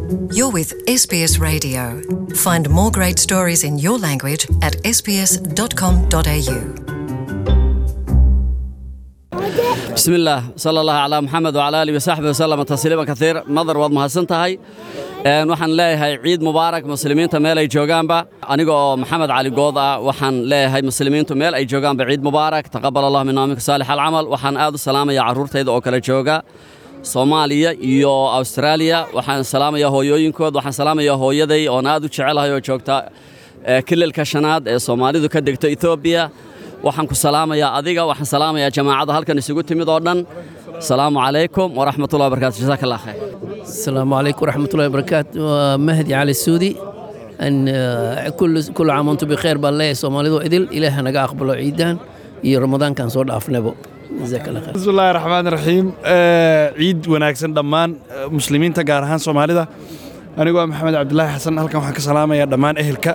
You're with SBS Radio. Find more great stories in your language at sbs.com.au. بسم الله صلى الله على محمد وعلى آله وصحبه وسلم تسليما كثير مدر waad mahadsan tahay een waxaan leeyahay ciid mubaarak muslimiinta meel ay joogaanba aniga oo maxamed cali good ah waxaan leeyahay muslimiintu meel ay joogaanba ciid mubaarak taqabbal allah minna minkum saalix alcamal waxaan aad u salaamayaa carruurtayda oo kala jooga Soomaaliya iyo Australia waxaan salaamayaa hooyooyinkood waxaan salaamayaa hooyaday oo aad u jecelahay oo joogta ee kililka shanaad ee Soomaalidu ka degto Ethiopia waxaan ku salaamayaa adiga waxaan salaamayaa jamaacada halkan isugu timid oo dhan asalaamu calaykum waraxmatullahi wabarakaatu jazaak allah khayr السلام عليكم ورحمة الله وبركاته مهدي علي السودي أن آه، كل كل عام وأنتم بخير بالله سومالي إذل إله نجا أقبلوا عيدان يا رمضان كان صور أفنبو جزاك الله خير bismi illaahi raxmaan raxiim Eh, ciid wanaagsan dhammaan eh, muslimiinta gaar ahaan soomaalida anigoo ah maxamed cabdilaahi xasan halkan waxaan ka salaamayaa dhammaan ehelka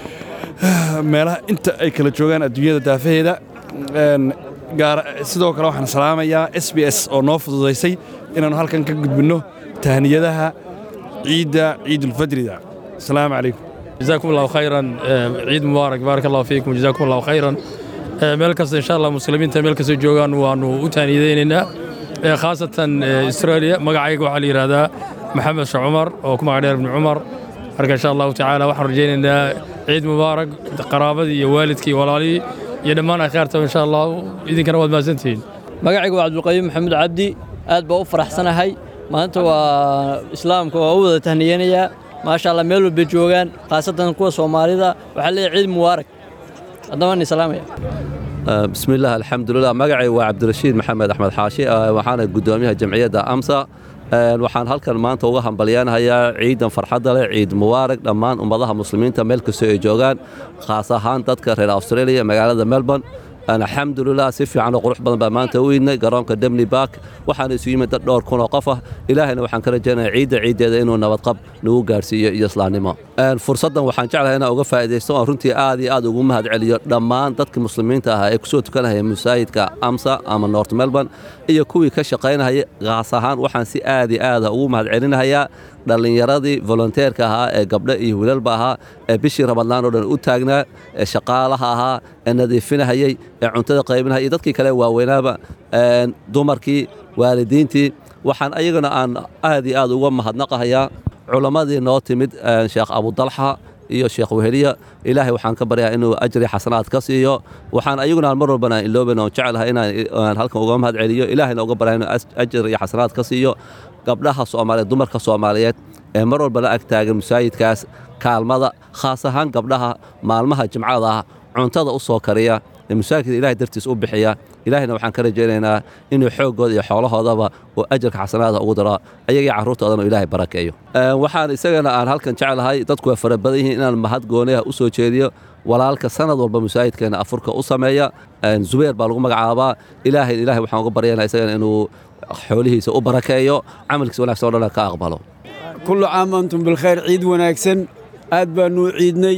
eh, meelaha inta ay kala joogaan adduunyada daafaheeda Een, gaar sidoo kale waxaan salaamayaa s b s oo noo fududaysay inaannu halkan ka gudbinno tahniyadaha ciidda ciidulfadrida asalaamu calaykum جزاكم الله خيرا آه، عيد مبارك بارك الله فيكم جزاكم الله خيرا آه، meel kasta insha allah muslimiinta meel kasta joogaan waanu u taaniyadaynaynaa آه، khaasatan آه، australia magacayga waxaa la yidhahdaa maxamed sheekh cumar oo ku magac dheer ibni cumar marka insha allahu tacaala waxaan rajaynaynaa ciid mubaarak qaraabadii iyo waalidkii iyo walaalihii iyo dhammaan akhaarta insha allah idinkana waad mahadsantihiin magacaygu waa cabdulqayim maxamuud cabdi aad baa u faraxsanahay maanta waa islaamka waa u wada tahniyanayaa maasha allah meel walba joogaan khaasatan kuwa soomaalida waxaa leeyahay ciid mubaarak haddaba ni salaamaya آه، بسم الله الحمد لله مقعي وعبد الرشيد محمد أحمد حاشي آه، وحانا قدوميها جمعية أمسا آه، waxaan halkan maanta uga hambalyaanahayaa ciidan farxadda leh ciid mubaarak dhammaan ummadaha muslimiinta meel kastoo ay joogaan khaas ahaan dadka reer australia magaalada melbourne alxamdulilah si fiican oo qurux badan baa maanta u idnay garoonka demni bark waxaana isu yimid dad dhowr kun oo qof ah ilaahayna waxaan ka rajaynaya ciidda ciiddeeda inuu nabadqab nagu gaarsiiyo iyo islaamnimo Een, fursaddan waxaan jeclahay inaan uga faa'iidaysto oon runtii aad iyo aad ugu mahad celiyo dhammaan dadka muslimiinta ahaa ee kusoo tukanahaya masaajidka amsa ama north melbourne iyo kuwii ka shaqaynahaya khaas ahaan waxaan si aad iyo aada ugu mahad celinahayaa dhallinyaradii volonteerka ahaa ee gabdho iyo wiilalba ahaa ee bishii ramadaan oo dhan u taagnaa ee shaqaalaha ahaa ee nadiifinahayey ee cuntada qaybinahaya iyo dadkii kale waaweynaaba een, dumarkii waalidiintii waxaan ayagana aan aad iyo aad uga mahadnaqahayaa culammadii noo timid een, sheekh abudalxa iyo sheekh weheliya ilaahay waxaan ka baryaa inuu ajri xasanaad ka siiyo waxaan ayaguna aan mar walbana aan ilooban oon jecelahay inaan aan halkan uga mahad celiyo ilaahayna uga baryaa inuu as- ajri iyo xasanaad ka siiyo gabdhaha soomaaliyeed dumarka soomaaliyeed ee mar walbana ag taagan masaajidkaas kaalmada khaas ahaan gabdhaha maalmaha jimcada ah cuntada u soo kariya ee masaajidka ilaahay dartiis u bixiya ilaahayna waxaan ka rajaynaynaa inuu xooggooda iyo xoolahoodaba uu ajarka xasanaada ugu daro ayagii carruurtoodana uu ilaahay barakeeyo Een, waxaan isagana aan halkan jeclahay dadku waa fara badan yihiin inaan mahad gooniha u soo jeediyo walaalka sanad walba masaajidkeena afurka u sameeya Een, zubeer baa lagu magacaabaa ilaahay ilaahay waxaan uga baryanaa isagana inuu xoolihiisa u barakeeyo camalkiisa wanaagsan oo dhan ka aqbalo kullu caam antum bilkhayr ciid wanaagsan aad baanu ciidnay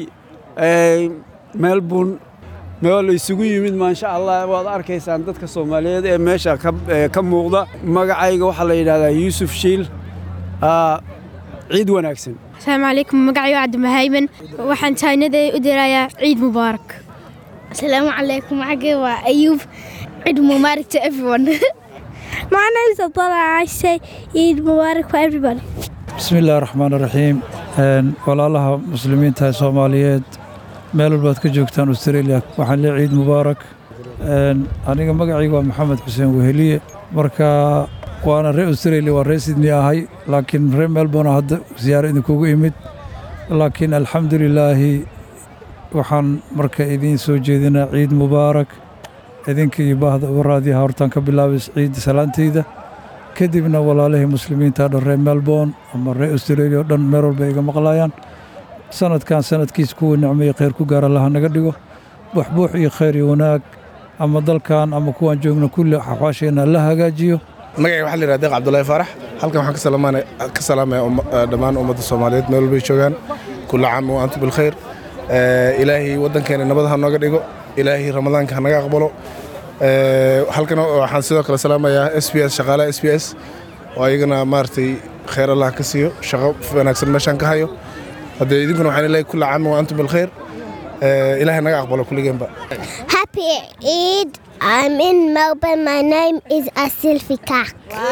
melbourne meel isugu yimid maasha allah waad arkaysaan dadka soomaaliyeed ee meesha ka ee ka muuqda magacayga waxaa la yidhahdaa yuusuf shiil Ah, ciid wanaagsan asalaamu calaykum magacaygu cabdimahayman waxaan taanada u dirayaa ciid mubaarak Assalamu alaikum. Age wa Ayub. Eid Mubarak to everyone. My name is Abdullah. I say Eid Mubarak for everybody. bismi illaahi raxmaan raxiim Een, walaalaha muslimiinta ee soomaaliyeed meel walbaad ka joogtaan australia waxaan leeyahay ciid mubaarak Een, aniga magacayga waa maxamed xuseen weheliye marka waana reer australia waa reer sydney ahay laakiin reer melbourne hadda siyaaro idinkugu imid laakiin alxamdulilaahi waxaan marka idiin soo jeedinaa ciid mubaarak idinka iyo baahda waraadiyaha hortaan ka bilaabay ciidda salaanteyda kadibna walaalihii muslimiinta dhan reer melbourne ama reer australia oo dhan meel walba iga maqlayaan sanadkan sanadkiis kuwa nicmo iyo khayr ku gaara laha naga dhigo buuxbuux iyo khayr iyo wanaag ama dalkan ama kuwaan joogno kulli xaxwaasheenna la hagaajiyo magacay waxaa la yidhahda deeq cabdulaahi faarax halkan waxaan ka salaamaanay- ka salaamaya umma- eh, dhammaan ummadda soomaaliyeed meel walbay joogaan kulla caam wa antum bilkhayr Eh, ilaahay waddankeena nabad ha nooga dhigo ilaahay ramadaanka ha naga aqbalo Eh, halkan waxaan sidoo kale salaamayaa s b s shaqaalaha s b s oo ayagana maaragtay khayr allah ka siiyo shaqo wanaagsan meeshaan ka hayo haddee idinkuna waxaan leeyahay kulla caam wa antum bilkhayr Eh, ilaahay naga aqbalo kulligeenba Happy Eid. I'm in Melbourne. My name is Asilfi Kak.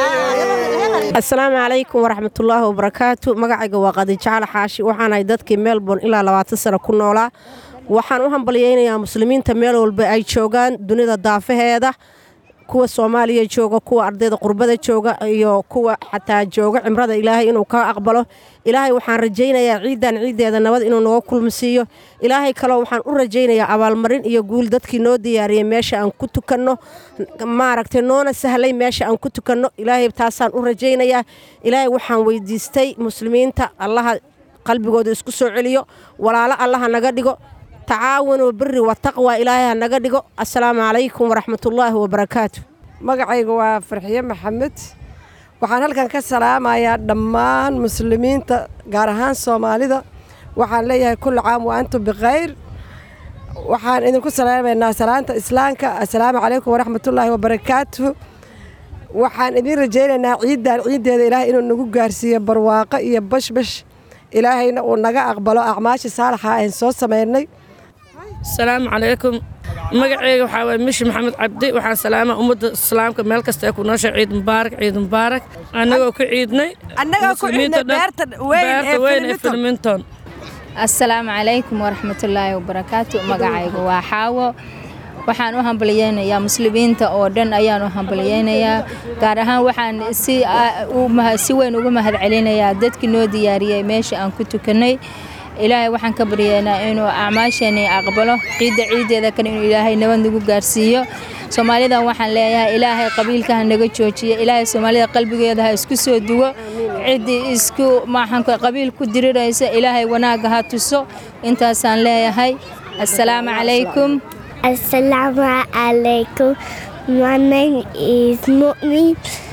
asalaamu calaykum waraxmatullaahi wabarakaatu magacayga waa qadijacal xaashi waxaanahay dadkii melbourne ilaa labaatan sano ku noolaa waxaan u hambalyaynayaa muslimiinta meel walba ay joogaan dunida daafaheeda kuwa soomaaliya jooga kuwa ardayda qurbada jooga iyo kuwa xataa jooga cimrada ilaahay inuu ka aqbalo ilaahay waxaan rajaynayaa ciidan ciiddeeda nabad inuu naga kulmisiiyo ilaahay kaloo waxaan u rajaynayaa abaalmarin iyo guul dadkii noo diyaariyey meesha aan ku tukanno maaragtay noona sahlay meesha aan ku tukanno ilaahay taasaan u rajaynayaa ilaahay waxaan weydiistay muslimiinta allaha qalbigooda isku soo celiyo walaalo allaha naga dhigo tacaawanuu biri wataqwa ilaahay ha naga dhigo assalaamu calaykum waraxmatullaahi wabarakaatu magacayga waa farxiye maxamed waxaan halkan ka salaamayaa dhammaan muslimiinta gaar ahaan soomaalida waxaan leeyahay kulli caam wa antum bikhayr waxaan idinku salaamaynaa salaanta islaamka assalaamu calaykum waraxmatullaahi wabarakaatu waxaan idin rajaynaynaa ciiddan ciiddeeda ilaahay inuu nagu gaarsiiyo barwaaqo iyo bashbash ilaahayna uu naga aqbalo acmaashii saalaxa aan soo samaynay asalaamu calaykum magaceyga waxaa waye mishi maxamed cabdi waxaan salaamaa ummadda islaamka meel kasta ay ku nooshay ciid mubaarak ciid mubaarak annagoo ku ciidnay Annagoo ku ciidnay muslimiinta dhan- beerta weyn ee beerta weyn ee Filiminton. filminton asalaamu calaykum waraxmatullaahi wabarakaatu magacayga waa xaawo waxaan u hambalyeynayaa muslimiinta oo dhan ayaan u hambalyeynayaa gaar ahaan waxaan si a- u maha- si weyn ugu mahadcelinayaa dadkii noo diyaariyey meesha aan ku tukanay ilaahay waxaan ka baryaynaa inuu acmaasheeni aqbalo ciidda ciiddeeda kale inuu ilaahay nabad nagu gaarsiiyo soomaalidan waxaan leeyahay ilaahay qabiilka ha naga joojiyo ilaahay soomaalida qalbigeeda ha isku soo duwo ciddii isku maxaan ku- qabiil ku diriraysa ilaahay wanaagga ha tuso intaasaan leeyahay assalaamu calaykum Assalamu alaikum. My name is Mu'min.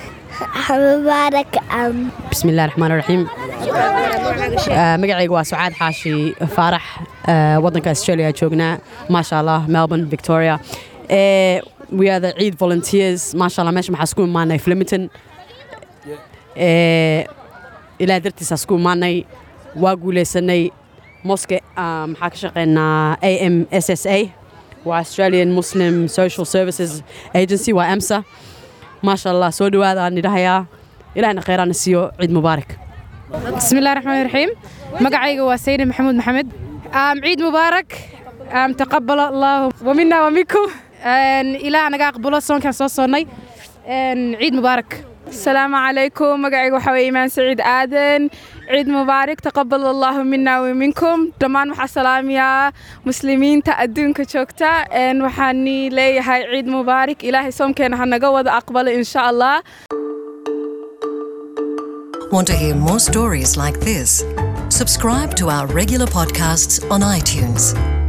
Mubarak. Um, bismillahi raxmaan raxiim magacayga waa sucaad xaashi faarax ah, waddanka australia joognaa maasha allah melbourne victoria Eh, we are the ciid volunteers maasha allah meesha maxaa isku imaanay flemington Eh, ilaah dartiisa isku imaanay waa guuleysanay moske ah, maxaa ka shaqeynaa a m s s a waa australian muslim social services agency waa amsa maasha allah soo dhawaada aan idhahayaa ilahna kheyraana siiyo ciid mubaarak بسم الله الرحمن الرحيم مقعيق وسيد محمود محمد آم عيد مبارك آم تقبل الله ومنا ومنكم آن إلى أنا قبل صون كان صوصوني آن عيد مبارك السلام عليكم مقعي وحوي إيمان سعيد آدن عيد مبارك تقبل الله منا ومنكم دمان وحا سلام يا مسلمين تأدون كشوكتا إن وحاني لي هاي عيد مبارك إلهي سوم كان هنقوض أقبل إن شاء الله Want to hear more stories like this? Subscribe to our regular podcasts on iTunes.